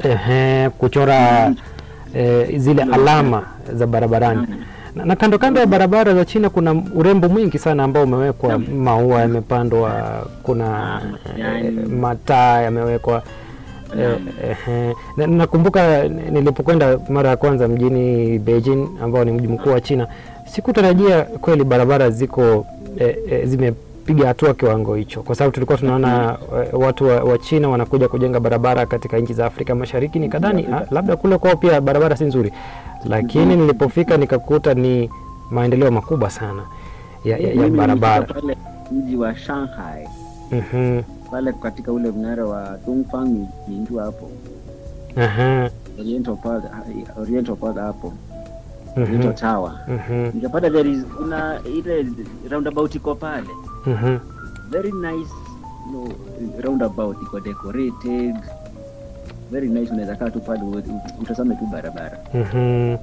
ehe, kuchora eh, zile alama za barabarani na, na kando kando ya barabara za China kuna urembo mwingi sana ambao umewekwa, maua yamepandwa, kuna majani. eh, mataa yamewekwa. Eh, eh, na- nakumbuka nilipokwenda mara ya kwanza mjini Beijing ambao ni mji mkuu wa China, sikutarajia kweli barabara ziko eh, eh, zimepiga hatua kiwango hicho, kwa sababu tulikuwa tunaona eh, watu wa, wa China wanakuja kujenga barabara katika nchi za Afrika Mashariki, nikadhani ah, labda kule kwao pia barabara si nzuri, lakini nilipofika nikakuta ni maendeleo makubwa sana ya, ya, ya Mimi barabara. nilifika pale mji wa Shanghai Mhm, pale katika ule mnara wa Dongfang Minju hapo aha, Oriental Park, Oriental Park hapo mhm, Oriental Tower mhm, nikapata there is kuna ile roundabout iko pale mhm. very nice you know, roundabout iko decorated very nice unaweza kaa tu pale u- u- utazame tu barabara Mhm. Naam.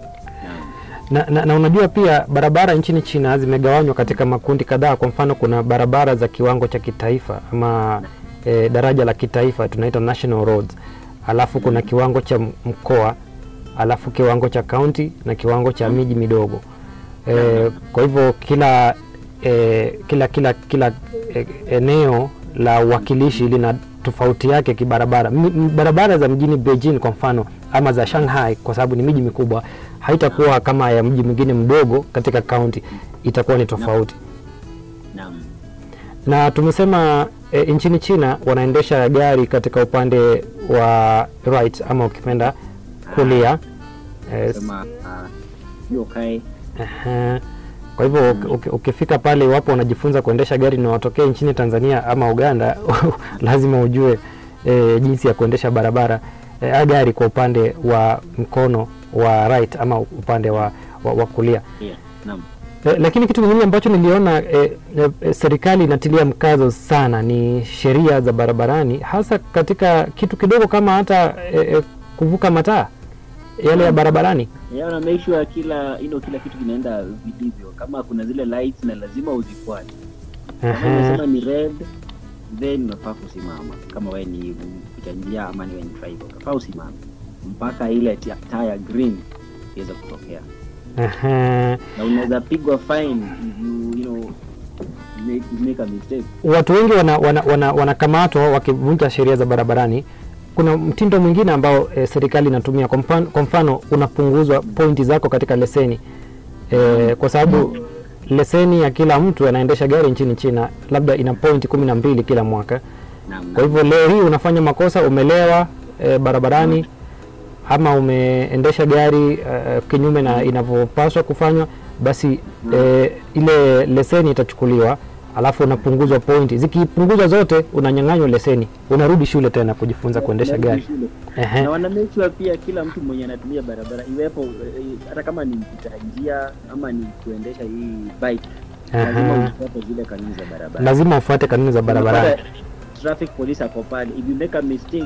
Na, na, na unajua pia barabara nchini China zimegawanywa katika makundi kadhaa. Kwa mfano, kuna barabara za kiwango cha kitaifa ama e, daraja la kitaifa tunaita national roads, alafu kuna kiwango cha m- mkoa, alafu kiwango cha kaunti na kiwango cha miji midogo. E, kwa hivyo kila e, kila kila kila e, eneo la uwakilishi lina tofauti yake kibarabara. M- m- Barabara za mjini Beijing kwa mfano ama za Shanghai kwa sababu ni miji mikubwa haitakuwa kama ya mji mwingine mdogo katika kaunti, itakuwa ni tofauti. Naam. Na tumesema e, nchini China wanaendesha gari katika upande wa right ama ukipenda kulia. E, Sema ah, hiyo kae Ehe. Kwa hivyo uki- uki- ukifika pale, iwapo unajifunza kuendesha gari na watokee nchini Tanzania ama Uganda, lazima ujue e, jinsi ya kuendesha barabara e, gari kwa upande wa mkono wa right ama upande wa, wa, wa kulia. yeah. Naam. E, lakini kitu kingine ambacho niliona e, e, serikali inatilia mkazo sana ni sheria za barabarani, hasa katika kitu kidogo kama hata e, e, kuvuka mataa yale ya barabarani. Yeah, na make sure kila you know, kila kitu kinaenda vilivyo. Kama kuna zile lights na lazima uzifuate. Kama Ehe. umesema ni red, then unafaa kusimama. Kama wewe ni mpita njia ama ni wewe ni driver, unafaa usimame mpaka ile tia- taa ya green iweze kutokea, Ehe. na unaweza pigwa fine if you you know make, make a mistake. watu wengi wanakamatwa wana, wana, wanakamatwa wakivunja sheria za barabarani. Kuna mtindo mwingine ambao e, serikali inatumia. Kwa mfano, kwa mfano unapunguzwa pointi zako katika leseni e, kwa sababu leseni ya kila mtu anaendesha gari nchini China labda ina pointi kumi na mbili kila mwaka. Naam. Kwa hivyo leo hii unafanya makosa, umelewa e, barabarani ama umeendesha gari e, kinyume na inavyopaswa kufanywa, basi e, ile leseni itachukuliwa, alafu unapunguzwa pointi. Zikipunguzwa zote, unanyang'anywa leseni, unarudi shule tena kujifunza kuendesha gari. Shule. Ehe. na wana make sure pia kila mtu mwenye anatumia barabara iwepo eh, hata kama ni mpita njia ama ni kuendesha hii bike lazima Aha. ufuate zile kanuni za barabara. Lazima ufuate kanuni za barabarani. Unapata Traffic police ako pale, if you make a mistake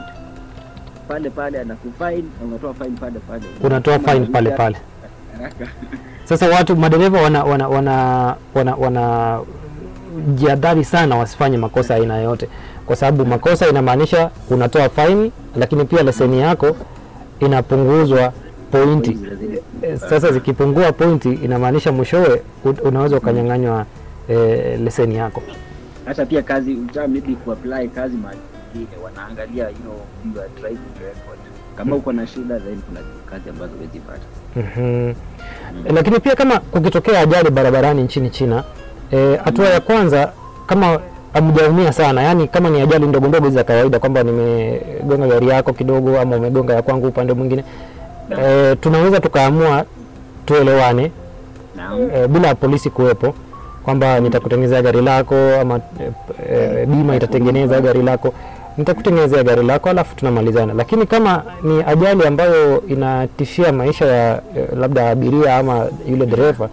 pale pale anakufine na unatoa fine pale pale, Unatoa Kama fine pale unarudia pale. haraka. Sasa watu madereva wana wana wana wana, wana jihadhari sana wasifanye makosa aina yoyote, kwa sababu makosa inamaanisha unatoa faini, lakini pia leseni yako inapunguzwa pointi. Zinazidi- Eh, Sasa zikipungua pointi, inamaanisha mwishowe u- unaweza ukanyang'anywa eh, leseni yako. hata pia kazi uta maybe kuapply kazi mahali pengine wanaangalia you know your driving record kama uko na shida then kuna kazi ambazo huwezi pata Mhm. Lakini pia kama kukitokea ajali barabarani nchini China, eh, hatua ya kwanza kama hamjaumia sana, yani kama ni ajali ndogo ndogo hizi za kawaida, kwamba nimegonga gari yako kidogo ama umegonga ya kwangu upande mwingine, eh, tunaweza tukaamua tuelewane naam eh, bila polisi kuwepo kwamba nitakutengenezea gari lako ama eh, eh, bima itatengeneza gari lako nitakutengenezea gari lako alafu tunamalizana. Lakini kama ni ajali ambayo inatishia maisha ya eh, labda abiria ama yule dereva,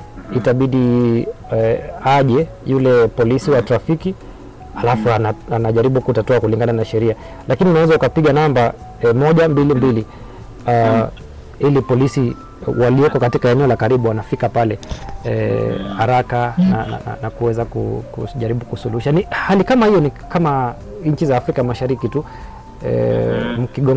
itabidi eh, aje yule polisi wa trafiki alafu ana, anajaribu kutatua kulingana na sheria, lakini unaweza ukapiga namba eh, moja mbili mbili uh, ili polisi walioko katika eneo la karibu wanafika pale eh, haraka na, na, na, na kuweza ku- kujaribu kusuluhisha. Ni hali kama hiyo, ni kama nchi za Afrika Mashariki tu eh, mkigonga